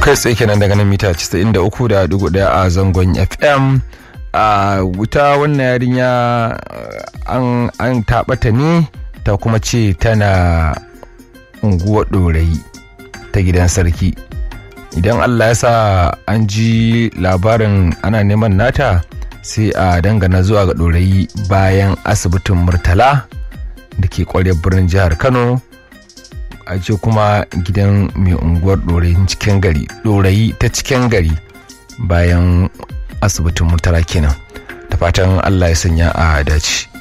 kai tsaye kenan daga nan mita 93.1 a zangon fm a wuta wannan yarinya an an taɓata ne ta kuma ce tana unguwar ɗorayi ta gidan sarki idan allah ya sa an ji labarin ana neman nata sai a dangana zuwa ga ɗorayi bayan asibitin murtala da ke ƙwarya birnin jihar kano a ce kuma gidan mai unguwar ɗorayi cikin gari ɗorayi ta cikin gari bayan asibitin murtala kenan da fatan allah ya sanya a dace